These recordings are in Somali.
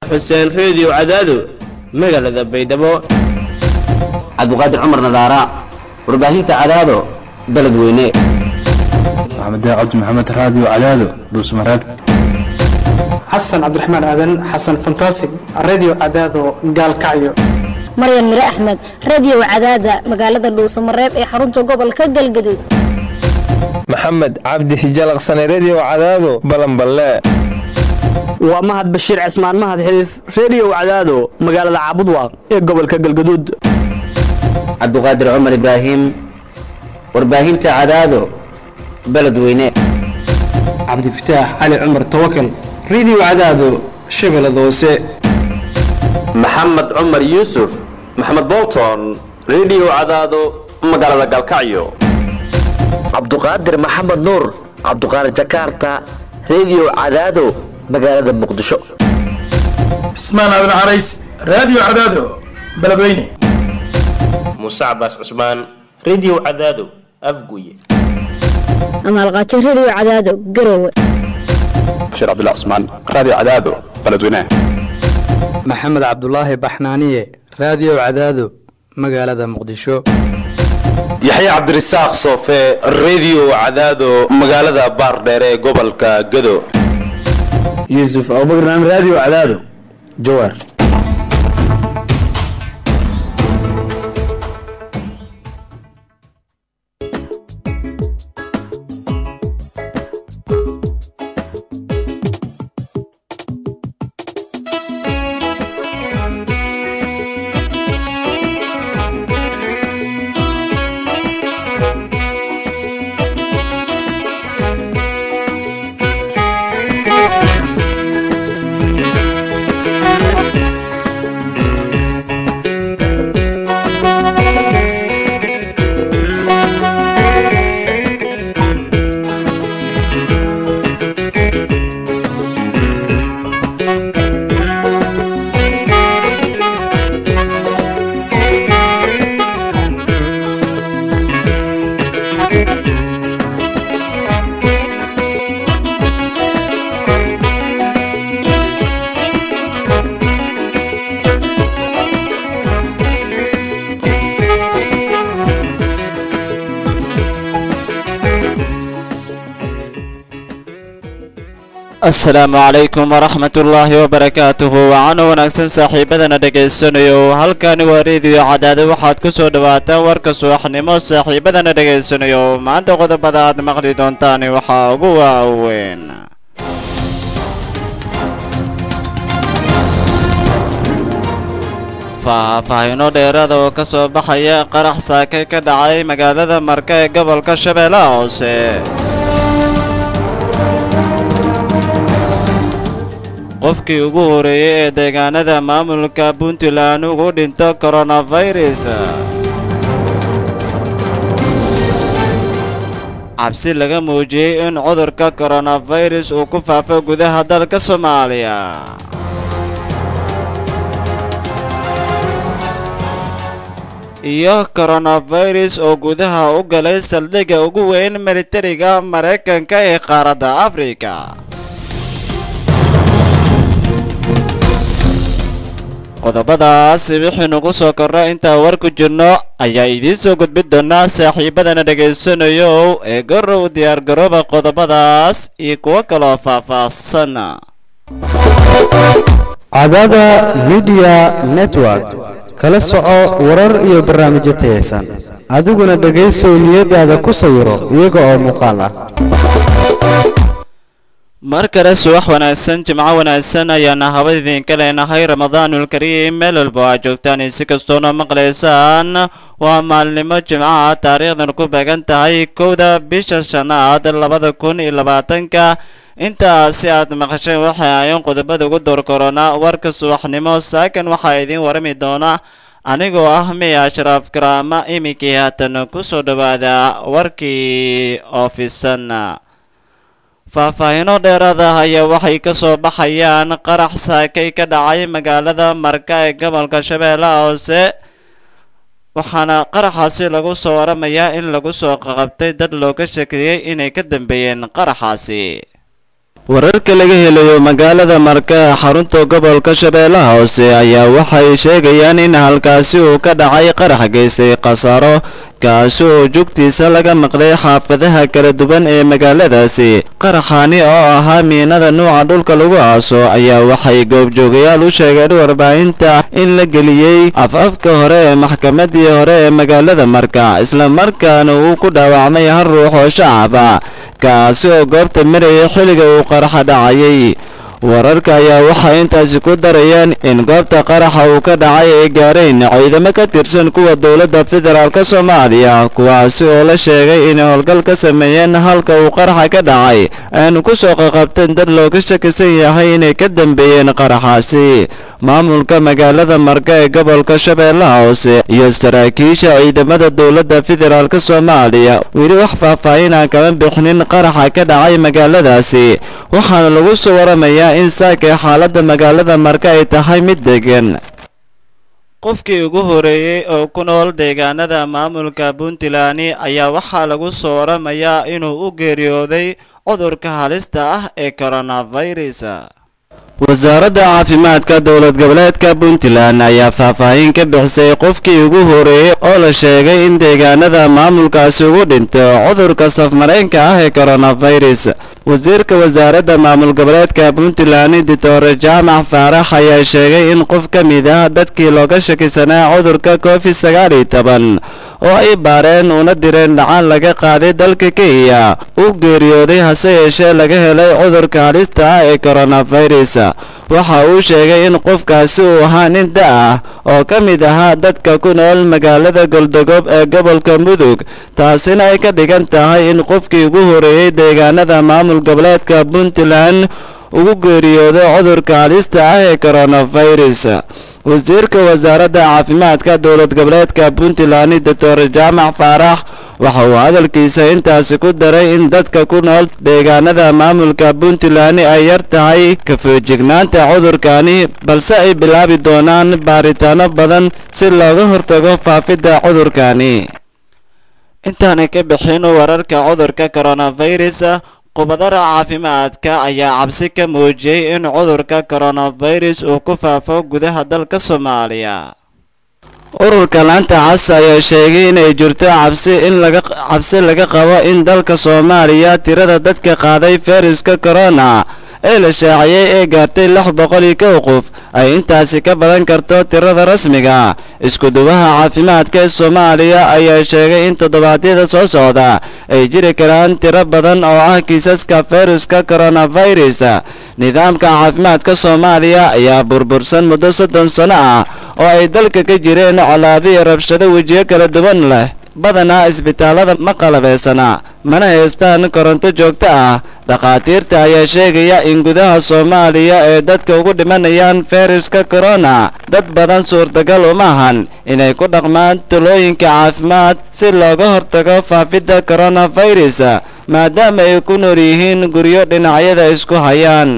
xuseen reediyo cadaado magaalada baydhabo cabdiqaadir cumar nadaara warbaahinta cadaado beledweyne maxamed cabdi maxamed raadiyo cadaado dhuusmareeb xasan cabdiraxmaan aadan xasan fantasig radio cadaado gaalkacyo maryan mire axmed radio cadaada magaalada dhuusamareeb ee xarunta gobolka galgaduud maxamed cabdi hijalaqsane redio cadaado balanballe waa mahad bashiir cismaan mahad xiliif redio cadaado magaalada caabudwaaq ee gobolka galgaduud cabdiqaadir cumar ibraahim warbaahinta cadaado beledweyne cabdifataax cali cumar tawakal radio cadaado shabeellada hoose maxamed cumar yuusuf maxamed bolton redio cadaado magaalada galkacyo cabduqaadir maxamed nuur cabduqaadir jakarta redio cadaado magaalada muqdisho cismaan aadan carays radio cadaado beledweyne muuse cabaas cusmaan redio cadaado afguye amaalqaajo redio cadaado garowe bashiir cabdullah cusmaan radio cadaado beledweyne maxamed cabdulaahi baxnaaniye radio cadaado magaalada muqdisho yaxya cabdirasaaq soofe redio cadaado magaalada baardheere ee gobolka gado yuusuf abubakar naam radio cadaado jawaar asalaamu calaykum waraxmatullaahi wabarakaatuhu waxaana wanaagsan saaxiibadana dhegaysanayo halkani waa reediyo cadaado waxaad ku soo dhawaataan warka subaxnimo saaxiibadana dhegaysanayo maanta qodobada aad maqli doontaan waxaa ugu waaweyn faahfaahino dheeraada oo ka soo baxaya qarax saake ka dhacay magaalada marka ee gobolka shabeellaha hoose qofkii ugu horeeyey ee deegaanada maamulka puntland ugu dhinto koronafirus cabsi laga muujiyey in cudurka koronafirus uu ku faafo gudaha dalka soomaaliya iyo koronafirus oo gudaha u galay saldhigga ugu weyn militariga maraykanka ee qaaradda afrika qodobadaas wixii nagu soo korra intaan war ku jirno ayaa idiin soo gudbin doonaa saaxiibadana dhegaysanayo ee garow diyaargarooba qodobadaas iyo kuwo kaloo faahfaahsan cadaada midiya network kala soco warar iyo barnaamijyo tayaysan adiguna dhegaysow niyadaada ku sawiro iyaga oo muuqaal ah mar kale subax wanaagsan jimco wanaagsan ayaana haba idinka leenahay ramadaanul kariim meel walba oo aad joogtaan si kastoona maqlaysaan waa maalnimo jimcaha taariikhdan ku beegan tahay kowda bisha shanaad labada kun iyo labaatanka intaasi aad maqasheen waxay ahayn qodobada ugu door korona warka subaxnimo saakan waxaa idiin warami doona anigoo ah miya ashraaf karaama iminkii haatan ku soo dhowaada warkii oofisan faahfaahino dheeraada ayaa waxay ka soo baxayaan qarax saakay ka dhacay magaalada marka ee gobolka shabeellaha hoose waxaana qaraxaasi lagu soo waramayaa in lagu soo qaqabtay dad looga shekeeyey inay ka dambeeyeen qaraxaasi wararka laga helayo magaalada marka ee xarunta gobolka shabeellaha hoose ayaa waxay sheegayaan in halkaasi uu ka dhacay qarax geystay khasaaro kaasi oo jugtiisa laga maqlay xaafadaha kala duwan ee magaaladaasi qaraxani oo ahaa miinada nuuca dhulka lagu aaso ayaa waxay goobjoogayaal u sheegeen warbaahinta in la geliyey af-afka hore ee maxkamadii hore ee magaalada marka islamarkaana uu ku dhaawacmay hal ruux oo shacab ah kaasi oo goobta marayay xilliga uu qaraxa dhacayay wararka ayaa waxay intaasi ku darayaan in goobta qaraxa uu ka dhacay ay gaareen ciidamo ka tirsan kuwa dowladda federaalk soomaaliya kuwaasi oo la sheegay inay howlgal ka sameeyeen halka uu qaraxa ka dhacay aanu ku soo qaqabteen dad looga shakisan yahay inay ka dambeeyeen qaraxaasi maamulka magaalada marka ee gobolka shabeellaha hoose iyo saraakiisha ciidamada dowladda federaalk soomaaliya weli wax faahfaahinaa kama bixinin qaraxa ka dhacay magaaladaasi waxaana lagu soo waramayaa in saakay xaaladda magaalada marka ay tahay mid degan qofkii ugu horeeyey oo ku nool deegaanada maamulka puntland ayaa waxaa lagu soo waramayaa inuu u geeriyooday cudurka halista ah ee coronavirus wasaaradda caafimaadka dowlad goboleedka puntland ayaa faahfaahin ka bixisay qofkii ugu horeeyey oo la sheegay in deegaanada maamulkaasi ugu dhinto cudurka safmareenka ah ee coronavirus wasiirka wasaaradda maamul goboleedka puntland doctor jaamac faarax ayaa sheegay in qof ka mid ah dadkii looga shakisanaa cudurka covid sagaal iyo toban oo ay baareen una direen dhacaan laga qaaday dalka kenya uu geeriyooday hase yeeshee laga helay cudurka halista ah ee coronavirus waxa uu sheegay in qofkaasi uu ahaa nin da ah oo ka mid ahaa dadka ku nool magaalada goldogob ee gobolka mudug taasina ay ka dhigan tahay in qofkii ugu horeeyey deegaanada maamul goboleedka puntland ugu geeriyoodo cudurka halista ah ee coronavirus wasiirka wasaaradda caafimaadka dowlad goboleedka puntland doctor jaamac faarax waxa uu hadalkiisa intaasi ku daray in dadka ku nool deegaanada maamulka puntland ay yar tahay kafeejignaanta cudurkani balse ay bilaabi doonaan baaritaano badan si looga hortago faafidda cudurkani intaanay ka bixin wararka cudurka coronavirus khubadara caafimaadka ayaa cabsi ka muujiyey in cudurka coronavirus uu ku faafo gudaha dalka soomaaliya ururka laanta cas ayaa sheegay inay jirto cabsi in laga cabsi laga qabo in dalka soomaaliya tirada dadka qaaday fayruska corona ee la shaaciyey ee gaartay lix boqol iyo kow qof ay intaasi ka badan karto tirada rasmiga isku-duwaha caafimaadka ee soomaaliya ayaa sheegay in toddobaadyada soo socda ay jiri karaan tiro badan oo ah kiisaska fayruska coronavirus nidaamka caafimaadka soomaaliya ayaa burbursan muddo soddon sano ah oo ay dalka ka jireen colaadiyo rabshado wejiyo kala duwan leh badanaa isbitaalada ma qalabaysana mana haystaan koronto joogto ah dhakhaatiirta ayaa sheegaya in gudaha soomaaliya ee dadka ugu dhimanayaan fayruska corona dad badan suurtagal uma ahan inay ku dhaqmaan talooyinka caafimaad si looga hortago faafidda coronavirus maadaama ay ku nool yihiin guryo dhinacyada isku hayaan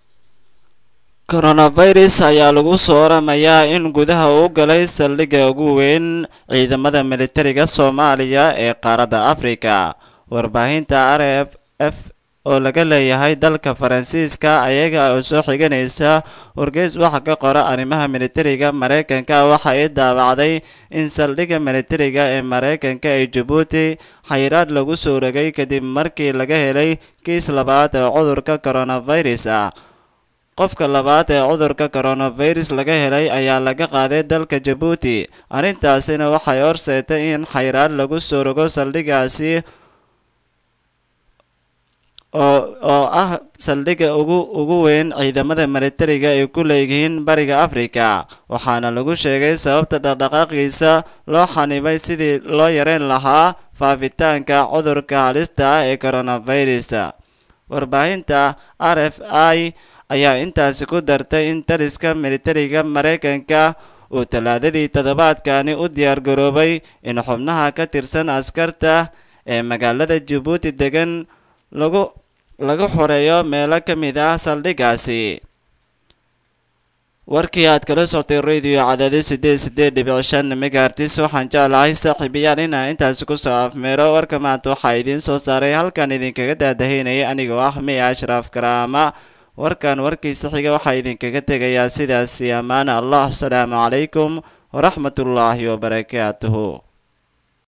coronavirus ayaa lagu soo waramayaa in gudaha uu galay saldhigga ugu weyn ciidamada militariga soomaaliya ee qaaradda afrika warbaahinta r f f oo laga leeyahay dalka faransiiska ayaga oo soo xiganaysa wargeys waxa ka qora arrimaha militariga maraykanka waxa ay daabacday in saldhigga militariga ee maraykanka ee jabuuti xayiraad lagu soo rogay kadib markii laga helay kiis labaad ee cudurka coronavirus ah qofka labaad ee cudurka coronavirus laga helay ayaa laga qaaday dalka jabuuti arrintaasina waxay horseetay in xayraad lagu soo rogo saldhiggaasi oo oo ah saldhigga ugu ugu weyn ciidamada militariga ay ku leeyihiin bariga afrika waxaana lagu sheegay sababta dhaqdhaqaaqiisa loo xanibay sidii loo yareyn lahaa faafitaanka cudurka halista ah ee coronavirus warbaahinta r f i ayaa intaasi ku dartay in taliska militariga maraykanka uu tallaadadii toddobaadkani u diyaargaroobay in xubnaha ka tirsan askarta ee magaalada jabuuti degan lagu lagu xoreeyo meelo ka mid ah saldhiggaasi warkii aad kala soctay radio cadaadi sideed sideed dhibic shan megahertis waxaan jeclahay saaxiibayaal inaa intaasi kusoo afmeero warka maanta waxaa idiin soo saaray halkan idinkaga daadahaynaya anigoo ah miya ashraaf karaama warkan warkiisa xiga waxaa idinkaga tegayaa sidaasi ammaana allah asalaamu calaykum waraxmatullaahi wabarakaatuhu